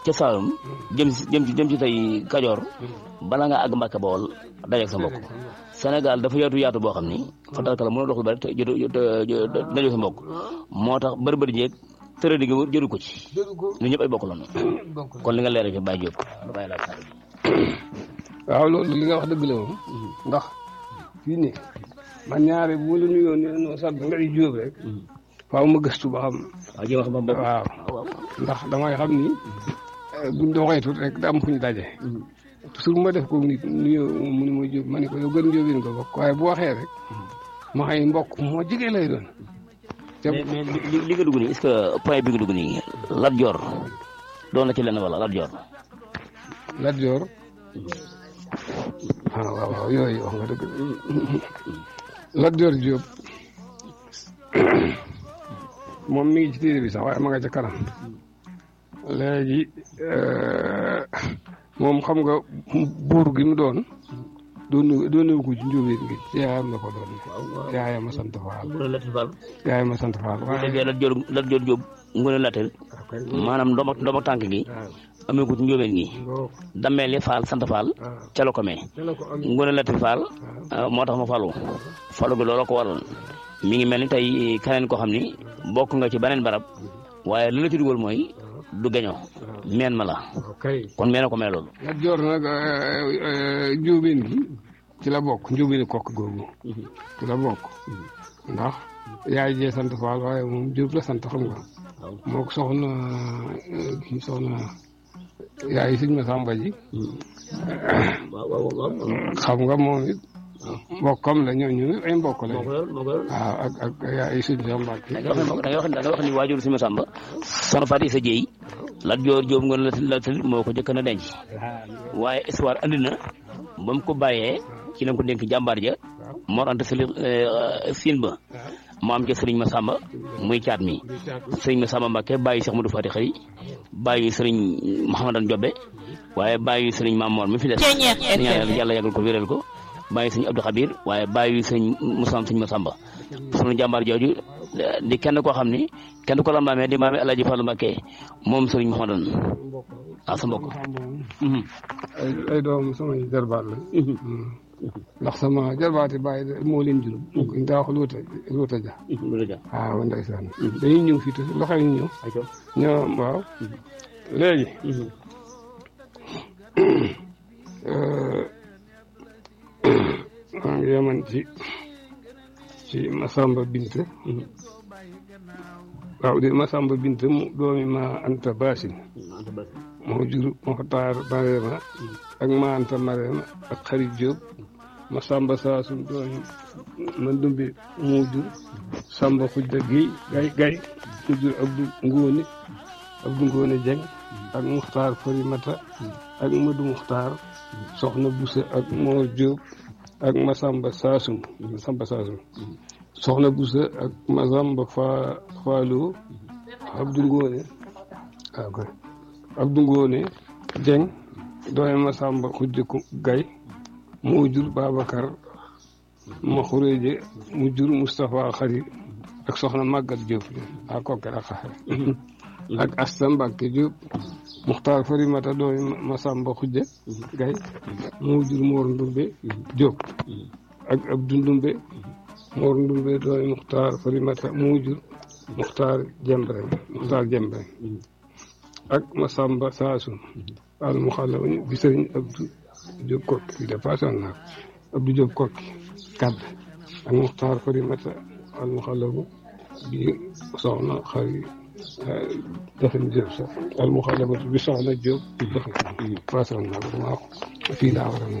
ca Saalum jëm si jëm ci jëm ci tey Kajoor bala nga àgg Mbàkke Bawol dajeeg sa mbokk Sénégal dafa yaatu yaatu boo xam ni fatalkala mënoo dox lu bari te jotu dajeeg sa mbokk moo tax bëri bëri jeeg tëra di nga jëru ko ci ñu ñëpp ay bokk lañu kon li nga leeral fi Baye Diop bàyyi laa kàddu waaw loolu li nga wax dëgg la moom ndax fii ne man ñaare bu la nuyoo ne noo sant nga di jóob rek faaw ma gëstu ba xam waaw jéem a xam ba mbokk waaw ndax damay xam ni buñ doxee tuut rek da am fu ñu daje toujours ma def ko nit nuyoo mu ni ma jóob ma ne ko yow gën jóobin ko bokk waaye bu waxee rek ma xëy mbokk moo jigee lay doon mais mais li li nga dugg nii est-ce que point bi nga dugg nii Lat Joor doon na ci lenn wala Lat Joor Lat Joor ah waaw waaw yooyu wax nga dëgg Lat Joor Jóob moom mi ngi ci téere bi sax waaye ma nga ca kanam léegi moom xam nga buur gi mu doon doon doon ko ci njóobeen gi yaayam la ko doon yaayam a sant Faal yaayam a sant Faal bu déggee Lat Joor Lat Joor Jóob ngone latel maanaam ndoom ndoom ak tànk gi amee ko ci njóobeen gi dammeeli Faal sant Faal ca la ko mee ngone latel Faal moo tax ma falu falu gi loolu ko waral mi ngi mel ni tey keneen koo xam ni bokk nga ci beneen barab waaye li la ci dugal mooy du geño meen ma la kon meen a ko mee loolu Lat Joor nag njóobeen gi ci la bokk njóobeen kokk googu ci la bokk ndax yaay jee sant Faal waaye moom Jóob la sant xam nga moo ko soxna kii soxna yaay sëñ ma sàmba ji xam nga moom it mbokkam la ñooñu ay mbokk la waaw ak ak yaay sëñ sa Mbàkke da nga wax da nga wax ni waajur sëñ ma sàmba soxna Faati sa jéey Lat Joor Jóob nga la la moo ko jëkk na denc waaye histoire andi na ba mu ko bàyyee ci lañ ko dénk jàmbaar ja Mor Anta Sali siin ba mu am ca sëriñ Masamba muy caat mi sëriñ Masamba Mbàkke bàyyi Cheikh Modou Fati xëy bàyyi sëriñ Mouhamadan Jobbe waaye bàyyi sëriñ Mamor mi fi des ñaan yàlla yàggal ko wéral ko bàyyi sëriñ Abdou Xabir waaye bàyyi sëriñ Moussa sëriñ Masamba sunu jàmbaar jooju di kenn koo xam ni kenn ko la maamee di maamee Alaaji Fallu Mbàkke moom sëriñ Mouhamadan ah sa mbokk ay ay doom samay jarbaat la ndax sama jarbaati bàyyi moo leen jur ñu daa wax luuta luuta ja waaw ndeysaan dañuy ñëw fii te loxo yi ñëw ñoo waaw léegi maa ngi yeman ci ci Masamba Bint waaw di Masamba Bint mu doomi ma Anta Basin moo jur Moxtaar Marema ak ma Anta Marema ak Xarit Jóob ma Samba Saasum doomi ma Ndumbe moo jur Samba Xujja Géy gay gay mu jur Abdu Ngóone Abdu Ngóone Jeng ak Muxtaar Farimata ak Madu Muxtaar Soxna Busa ak Moor Jóob ak Masamba Saasum Masamba Saasum Soxna Busa ak Masamba Fa Faaloo Abdu Ngóone waaw kay Abdu Ngóone Jeng doomi Masamba Xujja Gay moo jur Babacar ma xuréeje mu jur Moustapha Xari ak soxna Magat Diop a kokke ak xaxe ak Asta Mbacke Diop Muxtaar Farimata doomi Masamba Xujja Gay moo jur Mor Ndumbe Diop ak Abdou Ndumbe Mor Ndumbe doomi Muxtaar Farimata moo jur Muxtaar Jembre Muxtaar Jembre ak Masamba Saasum al mu xala bi sëriñ Abdou Diop kokki fi dépassé woon naa ko Abdou Diop kokki kadd ak Muxtaar Farimata al mu xalabu bi soxna xari dafin Diop sax al mu xalabatu bi soxna Diop dafin passé woon naa ko maa ko fii laa war a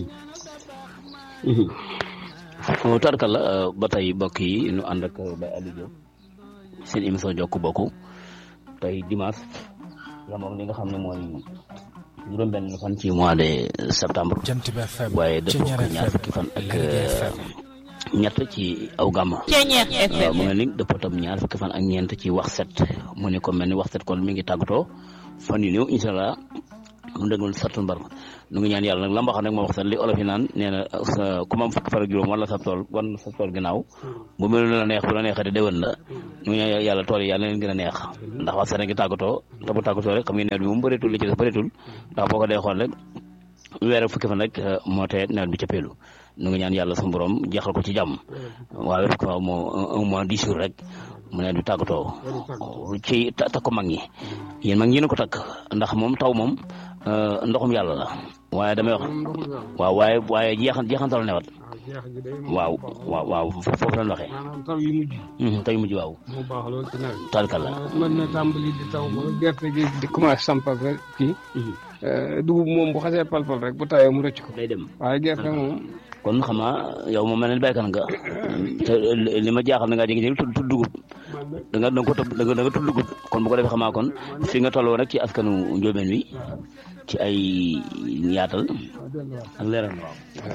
ne tarkal la ba tey mbokk yi ñu ànd ak Baye Aliou Diop seen émission jokk bokk tey dimanche yamoom li nga xam ne mooy juróom benn fan ci mois de septembre waaye dëppoo ko ñaar fukki fan ak ñett ci aw gàmm waaw mu mel ni dëppoo tam ñaar fukki fan ak ñeent ci wax set mu ne ko mel ni wax set kon mi ngi tàggatoo fan yu néew incha allah mu dëgmal sartul mbar nu ngi ñaan yàlla nag la mbaxam nag moo wax sax li olof yi naan nee na ku mam fukki far ak juróom wala sa tool wan sa tool ginnaaw bu mel la neex bu la neexee de déwén la nu ngi ñaan yàlla tool yi yàlla leen gën a neex ndax wax sax ngi tàggatoo te bu tàggatoo rek xam ngeen nawet bi moom bëreetul li ci des bëreetul ndax boo ko dee xool rek weer ak fukki fan rek moo tee nawet bi cappeelu nu ngi ñaan yàlla suñu borom jeexal ko ci jàmm waaye rek fa moo un mois dix jours rek mu nawet bi tàggatoo ci takk ko mag ñi yéen mag ñi na ko takk ndax moom taw moom ndoxum yàlla la waaye damay wax waaw waaye waaye jeexan jeexantal newat waaw waaw waaw foofu lañ waxee maanaam taw yu mujj taw yu mujj waaw moo baax lool ci nawet tarkal la mën na tàmbali di taw ba gerte gi di commencé sampal rek kii dugub moom bu xasee palpal rek bu tawee mu rëcc ko day dem waaye gerte moom kon xam naa yow moom mel ne béykat nga te li ma jaaxal na ngaa jékki-jékki tudd tudd dugub da nga da nga ko tëb da nga da nga tudd dugub kon bu ko defee xamaa kon fi nga tolloo rek ci askanu njóobeen wi ci ay yaatal ak leeral waaw.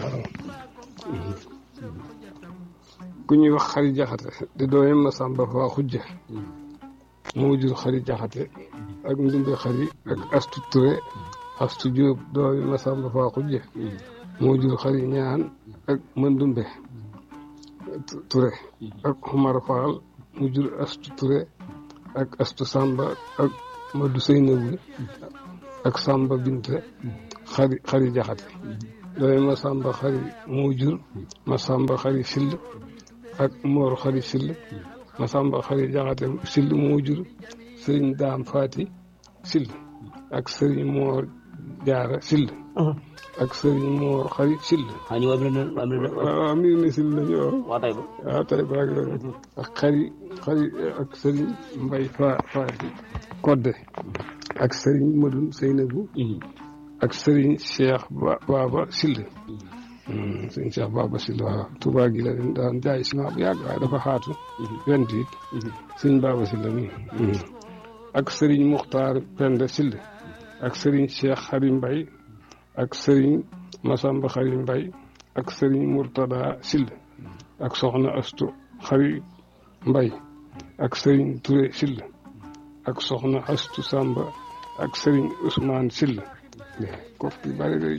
ku ñuy wax xari jaxate di doomi Masamba Fa xujja moo jur xari jaxate ak ndumbe xari ak astu ture astu jóob doomi Masamba Fa xujja moo jur xari ñaan ak mëndumbe ture ak xumar faal mu jur astu ture ak astu samba ak madu seynabu ak samba binte xari xari jaxate doomi Masamba xari moo jur Masamba xari sill ak moor xari sill Masamba xari jaxate sill moo jur sëriñ daam faati sill ak sëriñ moor jaara sill ak sëriñ moor xari sill ah ñu wàllu na wàllu waaw am na sill lañu waaw waa tey ba. waaw tey baag la ak xari xari ak sëriñ mbay fa faati kodde ak sëriñ madun seynabu ak sëriñ cheikh ba baba sill sëriñ cheikh baba sill waaw Tuubaa gi la leen daan jaay ciment bu yàgg waaye dafa xaatu vingt-huit sëriñ baba sill mi ak sëriñ muxtaar penda sill ak sëriñ cheikh xari mbay ak sëriñ masamba xari mbay ak sëriñ murtada sill ak soxna astu xari mbay ak sëriñ ture sill ak soxna astu samba ak sëriñ ousmane sill kof ki bari day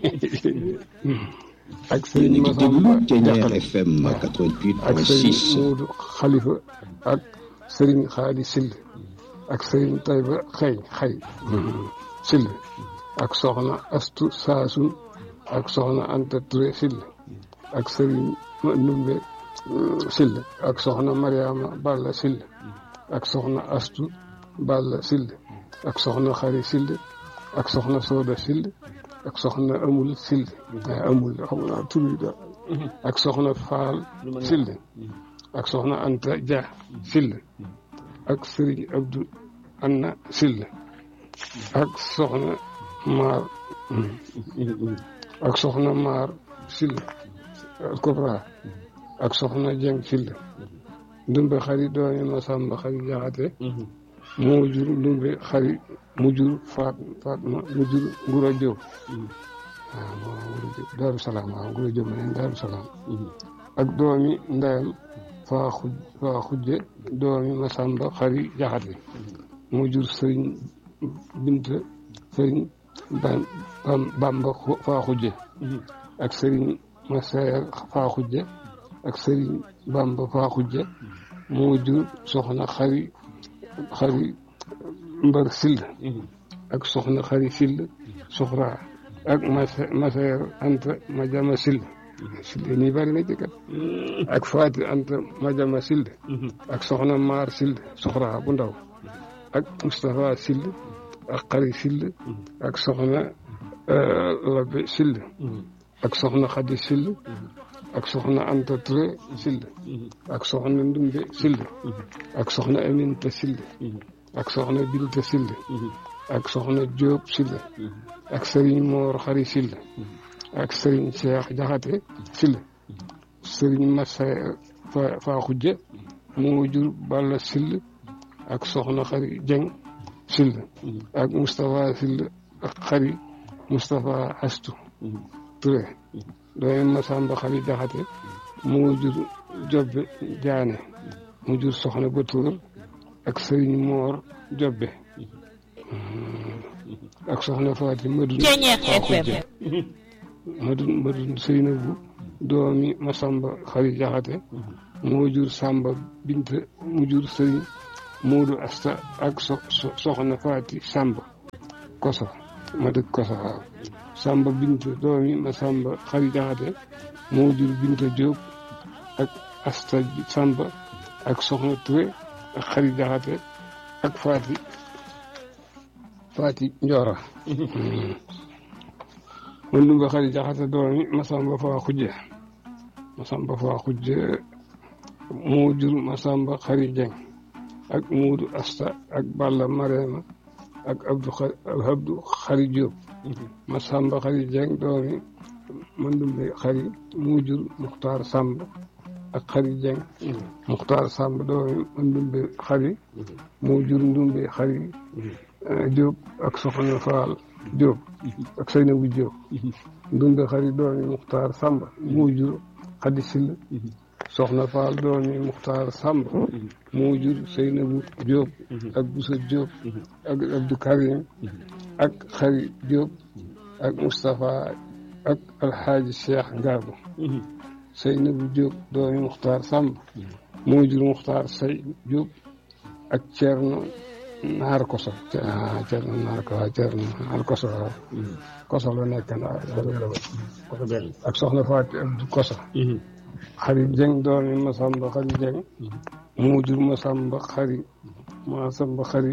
ak sëriñ yéen a ngi masamba déglu Thiéniere jaxate FM ak sëriñ 88.6 Moodu Xalifa ak sëriñ Xaadi Sill ak sëriñ Tayba Xëy Xëy Sill ak soxna Astu Saasun ak soxna Anta Touré Sill ak sëriñ Numbe Sill ak soxna Mariama Balla Sill ak soxna Astu Balla Sill ak soxna Xari Sill ak soxna Sooda Sill ak soxna Amul Sill Amul xam naa tur yi daal ak soxna Faal Sill ak soxna Anta Dia Sill ak Serigne Abdou Anna Sill ak soxna Maar ak soxna Maar Sill Kubra ak soxna Jeng Sill ndumbe xari doomi Masamba xari Jaxate moo jur ndumbe xari mu jur Faat Faatma mu jur Ngura Jóob waaw moo Ngura Jóob Daaru Salaam waaw Ngura Jóob ma neen Daaru Salaam ak doomi ndeyam faa xuj faa xujje doomi Masamba xari Jaxate mu jur sëriñ Binta sëriñ Bam Bam- Bamba xu- faa xujje ak sëriñ Masayer faa xujje ak sëriñ Bamba faa xujje moo jur soxna xari xari mbar sill ak soxna xari sill soxra ak masa Masayer Anta Majama sill sill nii bari na ci kat ak Faati Anta Majama sill ak soxna Maar sill soxra bu ndaw ak Moustapha sill ak xari sill ak soxna Labe sill ak soxna Xadi sill ak soxna Anta Touré sill ak soxna Ndumbe sill ak soxna Aminta sill ak soxna Binta sill ak soxna Jóob sill ak sëriñ Moor xari sill ak sëriñ Cheikh Jaxate sill sëriñ Massa fa faa xujja moo jur Balla sill ak soxna xari Jeng sill ak Moustapha sill ak xari Moustapha Astu Touré doomi Masamba xari Jaxate moo jur Jobbe Jaane mu jur soxna Batoor ak sëriñ Moor Jobbe ak soxna Faati Madun Ceeñeex FM Madun Madun Seynabu doomi Masamba Xari Jaxate moo jur Samba Bint mu jur Sëriñ Moodu Asta ak so soxna Faati Samba Koso ma dëkk Koso waaw Samba Bint doomi Masamba Xari Jaxate moo jur Binta Jóob ak Asta Samba ak soxna Touré ak Xari Jaxate ak Faati Faati Njoora man lu nga Xari Jaxate doomi Masamba Faa Xujje Masamba Faa Xujje moo jur Masamba Xari Jeng ak Muudu Asta ak Balla Marema ak Abdu Abdu Xari Jóob Masamba Xari Jeng doomi Mandumbe Xari moo jur Muxtaar Samb ak Xari Jeng Muxtaar Samb doomi Mandumbe Xari moo jur Ndumbe Xari Jóob ak Soxna Faal Jóob ak Seynabu Jóob Ndumbe Xari doomi Muxtaar Samb moo jur Xadi Sill Soxna Faal doomi Muxtaar Samb moo jur Seynabu Jóob ak Busa Jóob ak Abdu Karim ak Xari Jóob ak Moustapha ak Alxaaji Cheikh Ngaabu Seynabu Jóob doomi Muxtaar Samb moo jur Muxtaar Say Jóob ak Ceerno Naar Koso ah Ceerno Naar Koso waaw Ceerno Naar Koso waaw Koso la nekk ak soxna Faati Abdu Koso Xari Jeng doomi Masamba Xari Jeng moo jur Masamba Xari Masamba Xari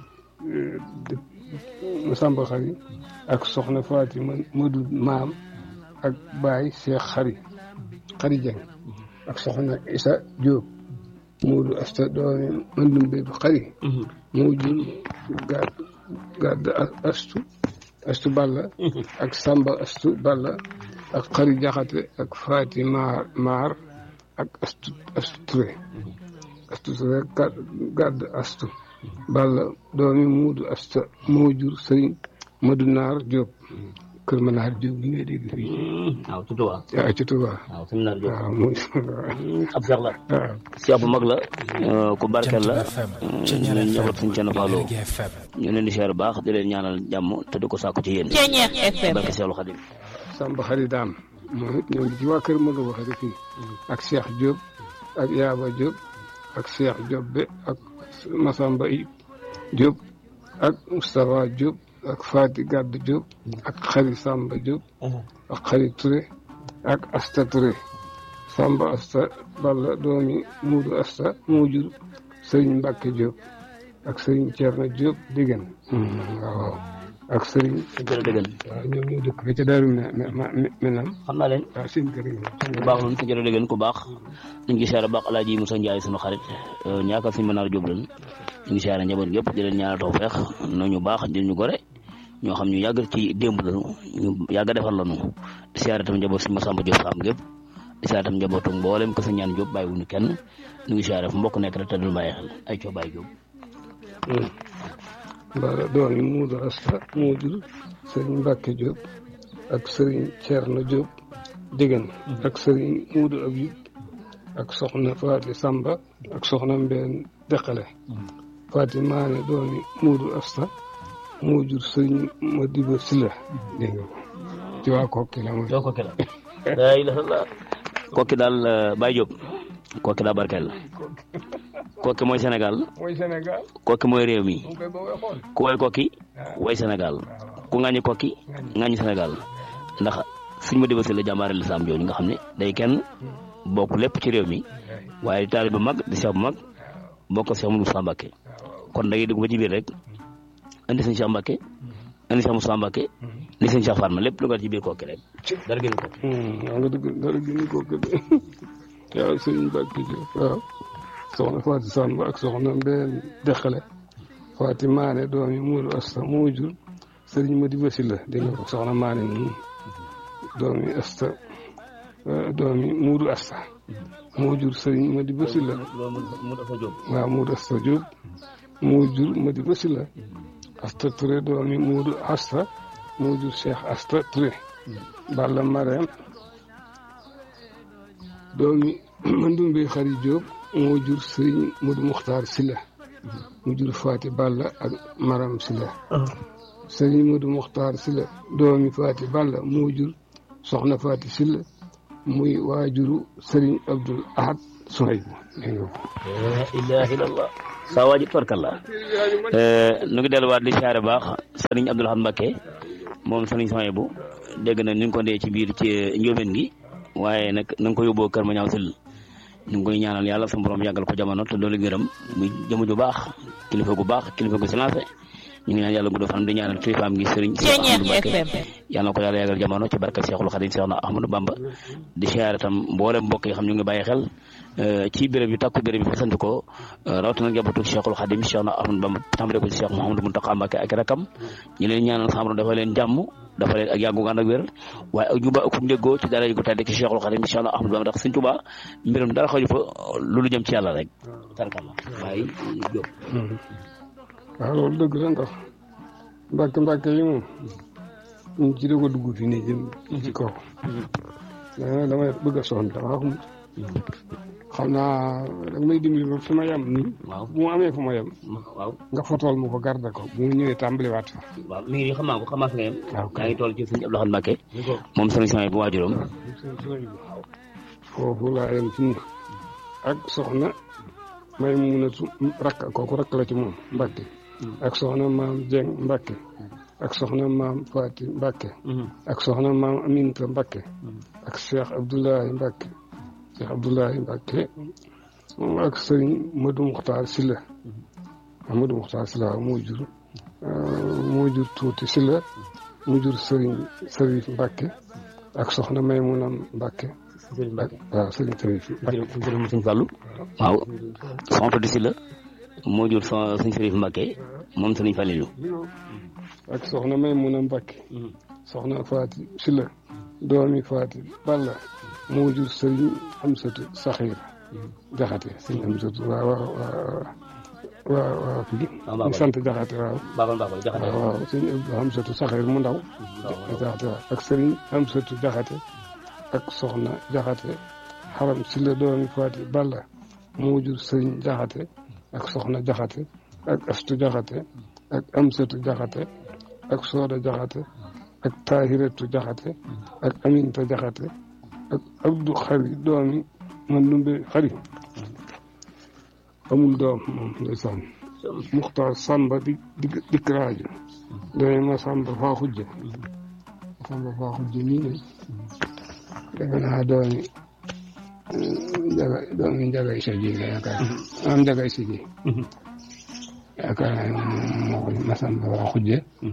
Masamba Xari ak soxna Faati Madu Maam ak Baay Cheikh Xari Xari Jeng ak soxna Isa Jóob Moodu Asta doomi Mandumbe Xari moo jur gàdd gàdd astu astu Balla ak Samba astu Balla ak Xari Jaxate ak Faati Maar Maar ak astu astu Ture astu Ture gàdd astu Balla doomi Muudu Asta moo jur Sëriñ Madu Naar Jóob kër ma naar Jóob gi ngay dégg fii waaw ci Tuubaa waaw ci Tuubaa waaw suñu naar Jóob waaw muy ab seex la waaw seex bu mag la ku barkeel la ñu njaboot suñ cana faaloo ñu leen di seer baax di leen ñaanal jàmm te di ko sàkku ci yéen Ceeñeex FM barke Seexul Xadim Samba Xari Daam moom it ñoo ngi ci waa kër Modou Waxari fii ak Cheikh Diop ak Yaaba Diop ak Cheikh Diop be ak Masamba I Diop ak Moustapha Diop ak Fati Gadd Diop ak Xari Samba Diop ak Xari Touré ak Asta Touré Samba Asta Balla doomi Muudu Asta moo jur Sëriñ Mbàkke Diop ak Sëriñ Ceerno Diop Diggan waaw ak Sëriñ jërë dëggan waaw ñoom ñoo dëkk ba ca Daaru mi mi mi nam xam naa leen waaw seen kër yi ku baax loolu jërë dëggan ku baax ñu ngi siyaare baax Alaaji Musa Njaay sunu xarit ñaaka suñu mënaar jóob leen ñu ngi siyaare njaboot gépp di leen ñaanal tawfeex noo ñu baax di ñu gore ñoo xam ñu yàgg ci démb lañu ñu yàgg defal lañu di siyaare tam njaboot suñu Masamba Jóob Saam gépp di siyaare tam njabootu mboolem ko sa ñaan Jóob bàyyi wuñu kenn ñu ngi siyaare fu mbokk nekk rek te dul bàyyi xel ay coo bàyyi Jóob Balla doomi Muudu Asta moo jur Sëriñ Mbàkke Diop ak Sëriñ Ceerno Diop Diggan ak Sëriñ Muudu Abib ak soxna Faati Samba ak soxna Mbeen Deqale Faati Maane doomi Muudu Asta moo jur Sëriñ Madiba Silla dégg nga ko ci waa Kokki la mooy doo kokki la laa ilaaha illa kokki daal Baye Diop kokki daa barkeel kokki mooy Sénégal mooy Sénégal kokki mooy réew mi mu koy ba way xool ku way kokki way Sénégal ku ŋàññi kokki ŋàññi Sénégal ndax suñ ma débasi la jàmbaare lislaam jooju nga xam ne day kenn bokk lépp ci réew mi waaye di taalibe bu mag di seex bu mag bokk Seex Moussa Mbacké kon da ngay dugg ba ci biir rek indi sëñ Cheikh Mbacké indi Seex Moussa Mbacké indi sëñ Cheikh Fatma lépp lu nga ci biir kokki rek dara gën kokki waaw nga dëgg dara gën ko gën waaw sëriñ Mbàkke Diop waaw soxna Faati Samba ak soxna Mbeen Deqale Faati Maane doomi Muudu Asta moo jur sëriñ Madiba Silla dégg nga ko soxna Maane moom doomi Asta doomi Muudu Asta moo jur sëriñ Madiba Silla loolu mu dafa jóg waaw Muudu Asta Diop moo jur Madiba Silla Asta Touré doomi Muudu Asta moo jur Cheikh Asta Touré Balla Mareem doomi Mandumbe Xari Diop moo jur Sëriñ Modou Muxtaar Silla mu jur Faati Balla ak Maram Sila sëriñ Modou Mokhtar Sila doomi Faati Balla moo jur soxna Faati Sila muy waajuru sëriñ Abdul Ahad Sohaybu la ilaha illallah saa waaji torkalla nu ngi delluwaat di siyaare baax sëriñ Abdul Ahad Mbakke moom sëriñ Sohaybu dégg na ni nga ko ndee ci biir ci njóobeen gi waaye nag na nga ko yóbboo kër ma ñaaw sil ñu ngi koy ñaanal yàlla sama borom yàggal ko jamono te doolu gërëm muy jëmu ju baax kilifa gu baax kilifa gu silencé ñu ngi ñaan yàlla gudd fan di ñaanal kilifaam gi sëriñ Cheikh Ahmadou Mbacké yàlla na ko yàlla yàggal jamono ci barka Cheikhul Khadim Cheikh na Ahmadou Bamba di siyaare tam mboolem mbokk yi xam ñu ngi bàyyi xel ci béréb yu takku béréb yi fasant ko rawatina njabootu Cheikhul Khadim Cheikh na Ahmadou Bamba tàmbale ko ci Cheikh Mouhamadou Mountakha Mbacké ak rakam ñu leen ñaanal sama borom dafa leen jàmm dafa leen ak yàggu ànd ak wér waaye ak juba ak ndéggoo ci dara yu ko tàdde ci Cheikhul Khadim Cheikh na Ahmadou Bamba ndax Sëriñ Tuubaa mbiram dara xaju fa loolu jëm ci yàlla rek tarkalla waaye jóg waaw loolu dëgg la ndax mbàkke mbàkke yi moom ñu ci doog a dugg fi nii jëm ci kaw dama damay bëgg a sonn dama xamut xam naa da may dimbali ba fi ma yem nii waaw bu mu amee fu ma yem waaw nga fotool ma ko garde ko bu mu ñëwee tàmbaliwaat fa waaw mi ngi nii xam naa ko xam naa fi nga yem waaw yaa ngi toll ci sëñ Abdou Lahad Mbacké moom sëriñ Sohaybu bu waajuram foofu laa yem fi mu ak soxna may munatu rakk kooku rakk la ci moom Mbàkke ak soxna maam Jeng Mbàkke ak soxna maam Faati Mbàkke ak soxna maam Aminta Mbàkke ak Cheikh Abdoulahi Mbàkke Cheikh Abdoulahi Mbàkke moom ak sëriñ Modou Muxtaar Silla Modou Muxtaar Silla moo jur moo jur tuuti Silla mu jur sëriñ Sërif Mbàkke ak soxna Maymuna Mbàkke ak waaw sëriñ Sërif Mbàkke jërëm sëñ Fallou waaw soxna di si la moo jur son sëñ Sërif Mbacké moom sëriñ Fallilu ak soxna Maymuna Mbàkke soxna Faati Silla doomi Faati Balla moo jur sëriñ Amsatu Saxiir Jaxate sëriñ Amsatu waaw waaw waaw waaw waaw fii ñu sant Jaxate waaw baabal baabal jaxate waaw waaw sëriñ Amsatu Saxiir mu ndaw Jaxate waaw ak sëriñ Amsatu Jaxate ak soxna Jaxate xaram Silla doomi Faati Balla moo jur sëriñ Jaxate ak soxna Jaxate ak Astu Jaxate ak Amsatu Jaxate ak Sooda Jaxate ak Tahiratu Jaxate ak Aminta Jaxate ak Abdu Xari doomi man lumbe xari amul doom moom ndeysaan Muxtaar Samba di di dikk rajo doomi ma Samba faa xujje Samba faa xujje nii ne defe naa doomi njaga doomi njaga isa ji la yaakaar am njaga isa ji yaakaar naa moo ko ma Samba faa xujje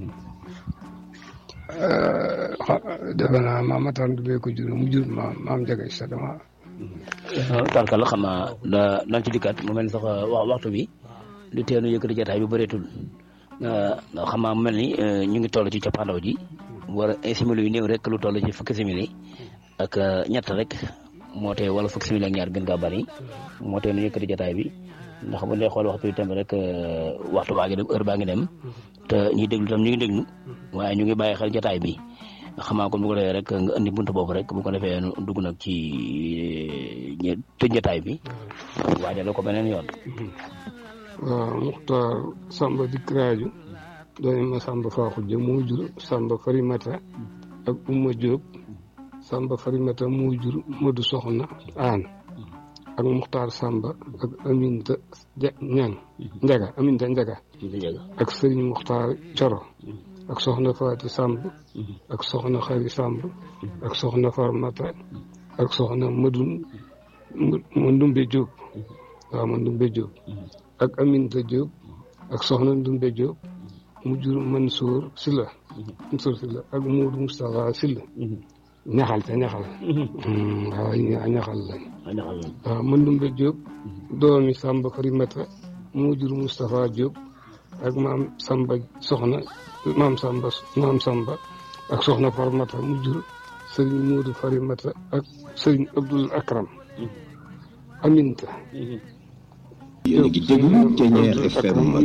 defe naa maam Matar Ndumbe ko jur mu jur maam maam Njaga Isa dama tarkal xam naa da dañ ci dikkaat mu mel ni sax wax waxtu bi lu teenu yëkkati jotaay bi bëreetul xam naa mu mel ni ñu ngi toll ci cappaandaw ji war a simili yu néew rek lu toll ci fukki simili ak ñett rek moo tee wala fukki simili ak ñaar gën kaa bari moo tee nu yëkkati jotaay bi ndax bu dee xool waxtu bi tam rek waxtu baa ngi dem heure baa ngi dem te ñuy déglu tam ñu ngi déglu waaye ñu ngi bàyyi xel jotaay bi xam naa kon bu ko defee rek nga andi buntu boobu rek bu ko defee dugg nag ci tëj jotaay bi waajal ko beneen yoon. waaw Muxtaar Samba dikk rajo doomi ma Samba faa xujje moo jur Samba Farimata ak Umma Diop Samba Farimata moo jur Madu Soxna Aan ak Muxtaar Samba ak Aminta ja ñang Njaga Aminta Njaga ak Sëriñ Muxtaar Coro ak soxna Faati Samb ak soxna Xari Samb ak soxna Farmata ak soxna Madun Mandumbe Diop waaw Mandumbe Diop ak Aminta Diop ak soxna Ndumbe Diop mu jur Mansour Silla Mansour Silla ak Muudu Moustapha Silla ñaxal te ñaxal waaw ñaxal lañ waaw Mandumbe Diop doomi Samba Farimata mu jur Moustapha Diop ak maam Samba soxna maam Samba maam Samba ak soxna Farmata mu jur Serigne Modou Farimata ak Serigne Abdoul Akram Aminta yéen a ngi déglu Thiéniere FM